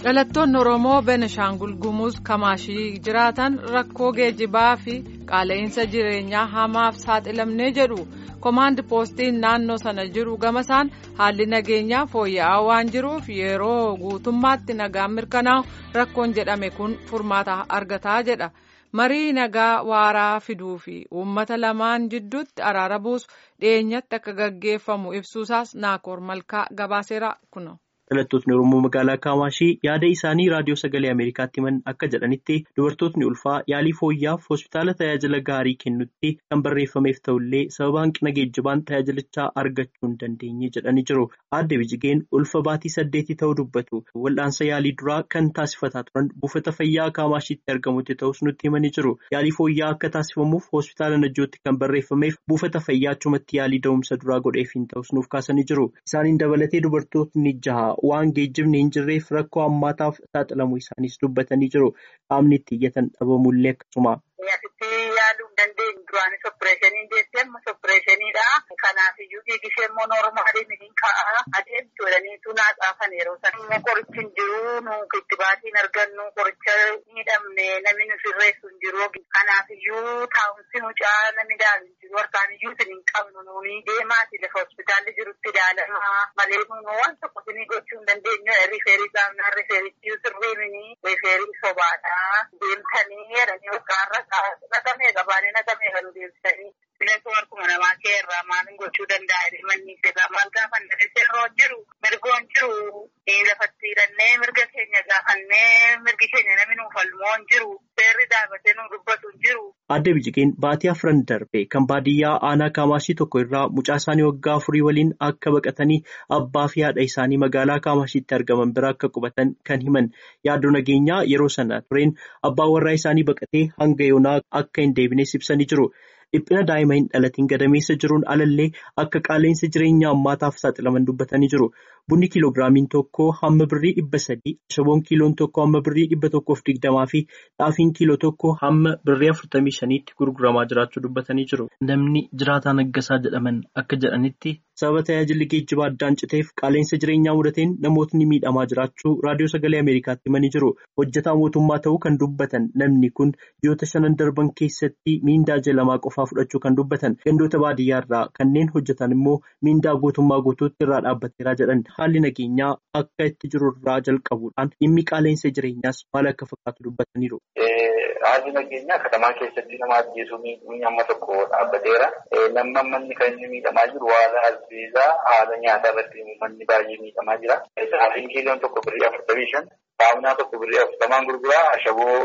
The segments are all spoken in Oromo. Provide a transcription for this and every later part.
dhalattoonni oromoo benishaangul gumuuz kamaashii jiraatan rakkoo geejjibaa fi qaala'insa jireenyaa hamaaf saaxilamnee jedhu komaandi poostiin naannoo sana jiru gamasaan haalli nageenyaa fooyya'aa waan jiruuf yeroo guutummaatti nagaan mirkanaa'u rakkoon jedhame kun furmaata argataa jedha marii nagaa waaraa fiduu fi uummata lamaan jidduutti araara buusu dhiyeenyatti akka gaggeeffamu ibsuusaas naakoor malkaa gabaaseera kuno. dhalattootni oromoo magaalaa kaamaashii yaada isaanii raadiyoo sagalee ameerikaatti himan akka jedhanitti dubartootni ulfaa yaalii fooyyaaf hospitaala tajaajila gaarii kennutti kan barreeffameef ta'ullee sababa hanqina geejjibaan tajaajilichaa argachuu hin dandeenye jedhanii jiru aadde bijigeen ulfa baatii saddeetii ta'uu dubbatu wal'aansa yaalii duraa kan taasifataa turan buufata fayyaa kaamaashiitti argamutti ta'us nutti himanii jiru yaalii fooyyaa akka taasifamuuf hospitaala najjootti kan barreeffameef buufata fayyaa achumatti yaalii da'umsa duraa godheef hin ta'us nuuf kaasanii jiru isaaniin dabalatee dubartootni jaha. waan geejjibni hin jirreef rakkoo hammaataaf saaxilamuu isaanis dubbatanii jiru qaamni itti iyyatan dhabamullee akkasuma. Asitti yaaluu hin dandeenye duraanis oppireeshinii jettee ammas oppireeshiniidha. Kanaaf iyyuu dhiigishee immoo noormaaliin hin ka'a. Adeemtu jedhaniitu naa xaafan yeroo sana. Immoo qorichi hin jiru nu itti baatiin argannu qoricha miidhamne namni nu sirreessu hin jiru. Kanaaf iyyuu taa'umsi mucaa namni ilaalu hin jiru. Harkaan iyyuu isin hin qabnu nuuni. Deemaati lafa hospitaalli jirutti ilaalama. Malee nu waan tokko isinii gochuu hin dandeenyu. Rifeerii qaamnaa rifeerichi sirriimini. Rifeerii sobaadha. Deemtanii jedhanii waggaarra naqamee qabaanii naqamee kan deemsanii. Filatu harkuma namaa kee irraa maalin gochuu danda'a manni isaa maal gaafa irra jiru mirgoon jiru lafatti hidhannee mirga keenya gaafannee mirgi keenya namni nuuf falmoo hin jiru seerri dhaabatee nu dubbatu hin jiru. Aadde Bijigeen baatii afran darbe kan baadiyyaa aanaa kaamaashii tokko irraa mucaa isaanii waggaa afurii waliin akka baqatanii abbaa fi haadha isaanii magaalaa kaamaashiitti argaman bira akka qubatan kan himan yaaddoo nageenyaa yeroo sana tureen abbaan warraa isaanii baqatee hanga yoonaa akka hin deebines ibsanii jiru. Dhiphina daa'ima hin dhalatiin gadameessa jiruun alallee akka qaala'insa jireenyaa ammaataaf saaxilaman dubbatanii jiru. Bunni kiiloogiraamiin tokko hamma birrii dhibba sadii, ashaboon kiiloon tokko hamma birrii dhibba tokkoof digdamaa fi xaafiin kiiloo tokko hamma birrii afurtamii shaniitti gurguramaa jiraachuu dubbatanii jiru. Namni jiraataa naggasaa jedhaman akka jedhanitti sababa tajaajilli geejjibaa addaan citeef qaala'insa jireenyaa mudateen namootni miidhamaa jiraachuu raadiyoo sagalee Ameerikaatti himanii jiru. Hojjetaa mootummaa ta'uu kan dubbatan namni kun ji'oota shanan darban keessatti miindaa jalamaa qofaa fudhachuu kan dubbatan gandoota baadiyyaa irraa kanneen hojjetan immoo miindaa guutummaa guutuutti irraa dhaabbateeraa jedhan. Haalli nageenyaa akka itti jiru irraa jalqabuudhaan dhimmi qaala'insa jireenyaas maal akka fakkaatu dubbataniiru. Haalli nageenyaa katamaa keessatti nama ajjeesuu miidhuun amma tokko dhaabbateera. Namni manni kan inni miidhamaa jiru haala albeezaa haala nyaataa irratti manni baay'ee miidhamaa jira. Sa'aatiin kiiloon tokko birrii afurtamii shan, saamunaa tokko birrii afurtamaan gurguraa, ashaboo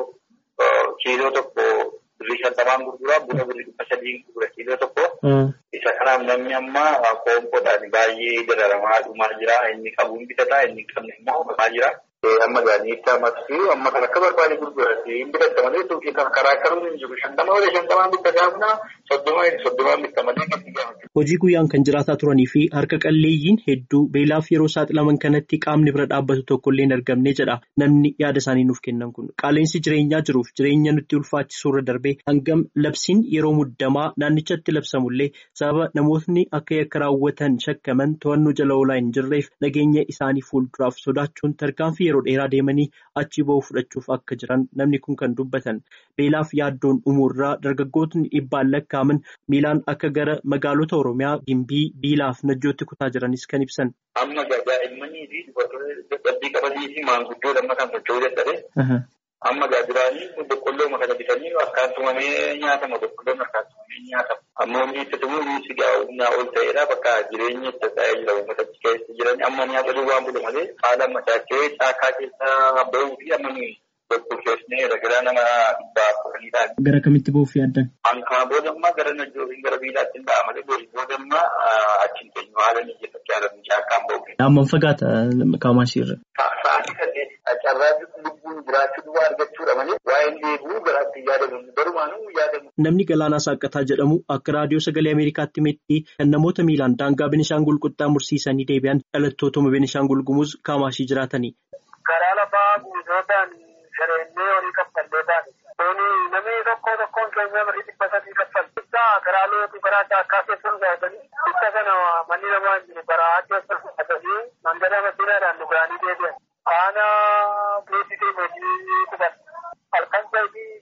kiiloo tokko birrii shantamaan gurguraa, buna birrii dhibba sadii gurgura kiiloo tokko. Isa kanaaf namni amma koompoodhaan baay'ee dararamaa dhumaa jira. Inni qabuun bitataa inni qabne immoo dhumaa jira. Amma gaanii itti amatti amma kan akka barbaade gurgurate hin bitatta malee suuqii kan karaa akkamii hin jiru. Shantama malee shantamaan bitta gaafna soddoma soddomaan bitta malee gadi gaafata. Hojii guyyaan kan jiraataa turanii fi harka qalleeyyiin hedduu beelaaf yeroo saaxilaman kanatti qaamni bira dhaabbatu tokkollee hin argamne jedha namni yaada isaanii nuuf kennan kun. Qaala'insi jireenyaa jiruuf jireenya nutti ulfaachisuu irra darbee hangam labsiin yeroo muddamaa naannichatti labsamullee sababa namootni akka yakka raawwatan shakkaman to'annoo jala oolaa hin jirreef nageenya isaanii fuulduraaf sodaachuun tarkaanfii yeroo dheeraa deemanii achi ba'uu fudhachuuf akka jiran namni kun kan dubbatan beelaaf yaaddoon dhumuurraa dargaggootni dhibbaan lakkaaman miilaan akka gara magaalota oromiyaa gimbii biilaaf najjootti kutaa jiranis kan ibsan. Amma daa'immanii fi dubartoota dadhabbii qabanii fi maanguddoo lamma kan socho'uu dadhabe. Amma gaajiraanii boqqolloo kana bitanii akkaan tumamee nyaatama boqqolloon akkaan tumamee nyaatama. Amma hundi itti tumuu hundi humnaa ol ta'edha bakka jireenya itti ta'ee jira uummata keessa jiran amma nyaata duwwaan bulu malee haala machaachee caakaa keessa bahuu fi amma nuyi tokkoffeessnee ragaa nama dhibbaa kudhaniidhaan. Gara kamitti bahuuf yaaddan? Hanqaa booda ammaa gara najjoofiin gara biilaatti hin ba'a malee booda ammaa achiin keenyu haala mijeeffachaa jiran caakkaan bahu. Amman fagaata kaamaashii irra. Sa'aatii saddeet carraa lubbuun jiraachuu duwwaa argachuudha malee waa'een deebi'uu garaatti yaadamu barumaanuu yaadamu. Namni Galaanaa Saaqataa jedhamu akka raadiyoo sagalee Ameerikaatti himetti kan namoota miilaan daangaa Benishaangul qaxxaamursiisanii deebi'an dhalattootuma Benishaangul Gumuz kaamaashii jiraatani. Karaa lafaa guutuudhaan shareennee olii kaffallee taate. Namni tokko tokkoon keenya birrii dhibba sadii kaffalti. Karaa lootu karaa caakkaa keessa gaafanii ibsa kana manni namaa hin jiru karaa keessa gaafanii mandara masiinaadhaan dhugaanii deebi'an. Aanaa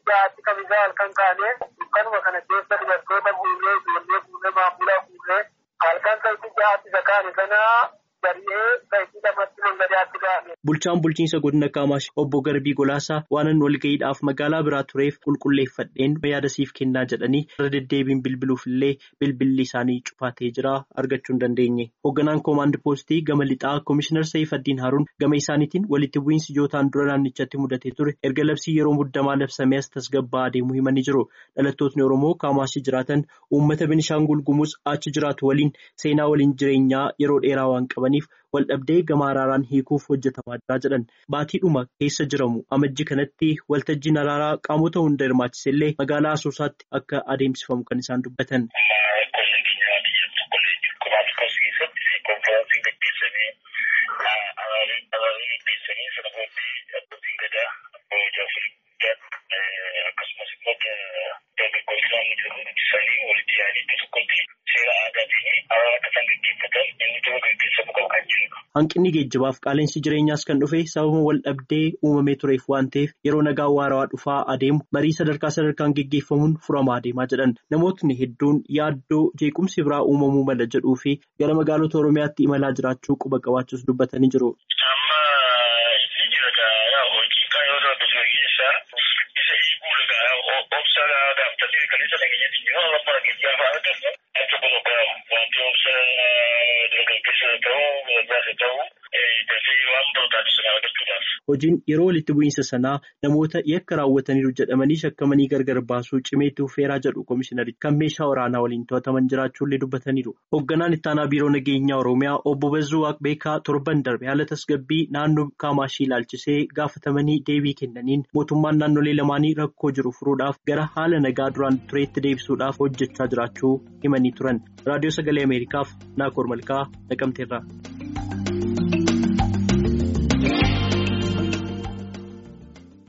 jahaatti kamisaa halkan kaanee dukkanuma kana keessa dubartoota fuullee ijoollee fuullee maamulaa fuullee halkan sa'itii jahaatti isa kaane sana bari'ee sa'itii lamatti mangadaatti gaane. Bulchaan bulchiinsa godina Kaamaash obbo Garbii Golaasaa waanan walga'iidhaaf magaalaa biraa tureef qulqulleeffadheen yaada siif kennaa jedhanii irra deddeebiin bilbiluuf illee bilbilli isaanii cufatee jira argachuu hin dandeenye. Hoogganaan koomaand poostii gama lixaa Komishinar Saifaddiin Haruun gama isaaniitiin walitti bu'iinsi ijootaan dura naannichatti mudatee ture erga labsii yeroo muddamaa labsamee as tasgabba'aa adeemuu himanii jiru. Dhalattootni Oromoo Kaamaashii jiraatan uummata Benishaangul Gumuz achi jiraatu waliin seenaa waliin jireenyaa yeroo dheeraa waan qabaniif waldhabdee gama araaraan hiikuuf hojjetamaa jira jedhan baatiidhuma keessa jiramu amajji kanatti waltajjiin araaraa qaamota hunda hirmaachise illee magaalaa asoosaatti akka adeemsifamu kan isaan dubbatan. Hanqinni geejjibaaf qaaleensi jireenyaas kan dhufe sababa wal dhabdee uumamee tureef waan ta'eef yeroo nagaa waarawaa dhufaa adeemu marii sadarkaa sadarkaan geggeeffamuun furamaa adeemaa jedhan namootni hedduun yaaddoo jeequmsi biraa uumamuu mala jedhuu fi gara magaalota oromiyaatti imalaa jiraachuu quba qabaachuus dubbatanii jiru. Hojiin yeroo walitti bu'iinsa sanaa namoota yakka raawwataniiru jedhamanii shakkamanii gargar baasuu cimeetti fufeeraa jedhu komishinarichi kan meeshaa waraanaa waliin to'ataman jiraachuullee dubbataniiru. Hoogganaan ittaanaa biiroo nageenyaa Oromiyaa obbo Bazzuu Waaqbeekaa torban darbe haala tasgabbii naannoo Kaamaashii ilaalchisee gaafatamanii deebii kennaniin mootummaan naannolee lamaanii rakkoo jiru furuudhaaf gara haala nagaa duraan tureetti deebisuudhaaf hojjechaa jiraachuu himanii turan. Raadiyoo Sagalee Ameerikaaf Naakoor Malkaa Naqamteerraa.